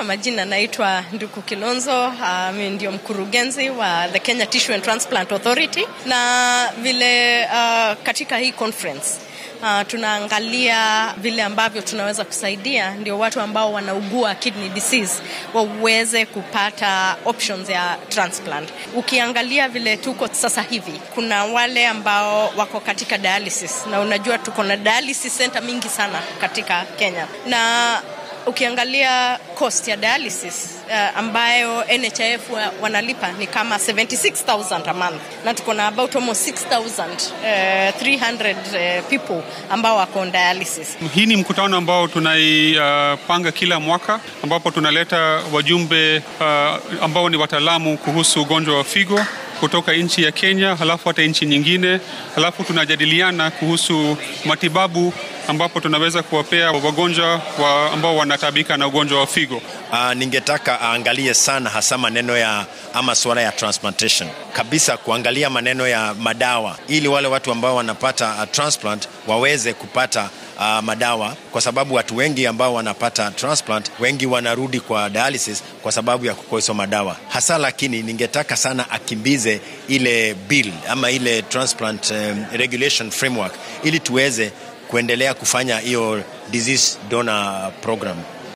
kwa majina naitwa Nduku Kilonzo. Uh, mimi ndio mkurugenzi wa the Kenya Tissue and Transplant Authority, na vile uh, katika hii conference Uh, tunaangalia vile ambavyo tunaweza kusaidia ndio watu ambao wanaugua kidney disease waweze kupata options ya transplant. Ukiangalia vile tuko sasa hivi, kuna wale ambao wako katika dialysis, na unajua tuko na dialysis center mingi sana katika Kenya na ukiangalia cost ya dialysis uh, ambayo NHIF wa, wanalipa ni kama 76000 a month na tuko na about almost 6300 uh, people ambao wako on dialysis. Hii ni mkutano ambao tunaipanga uh, kila mwaka ambapo tunaleta wajumbe uh, ambao ni wataalamu kuhusu ugonjwa wa figo kutoka nchi ya Kenya, halafu hata nchi nyingine, halafu tunajadiliana kuhusu matibabu ambapo tunaweza kuwapea wagonjwa wa ambao wanatabika na ugonjwa wa figo. Uh, ningetaka aangalie sana hasa maneno ya ama suala ya transplantation kabisa, kuangalia maneno ya madawa ili wale watu ambao wanapata uh, transplant waweze kupata uh, madawa, kwa sababu watu wengi ambao wanapata transplant wengi wanarudi kwa dialysis kwa sababu ya kukosa madawa hasa. Lakini ningetaka sana akimbize ile bill ama ile transplant um, regulation framework ili tuweze kuendelea kufanya hiyo disease donor program.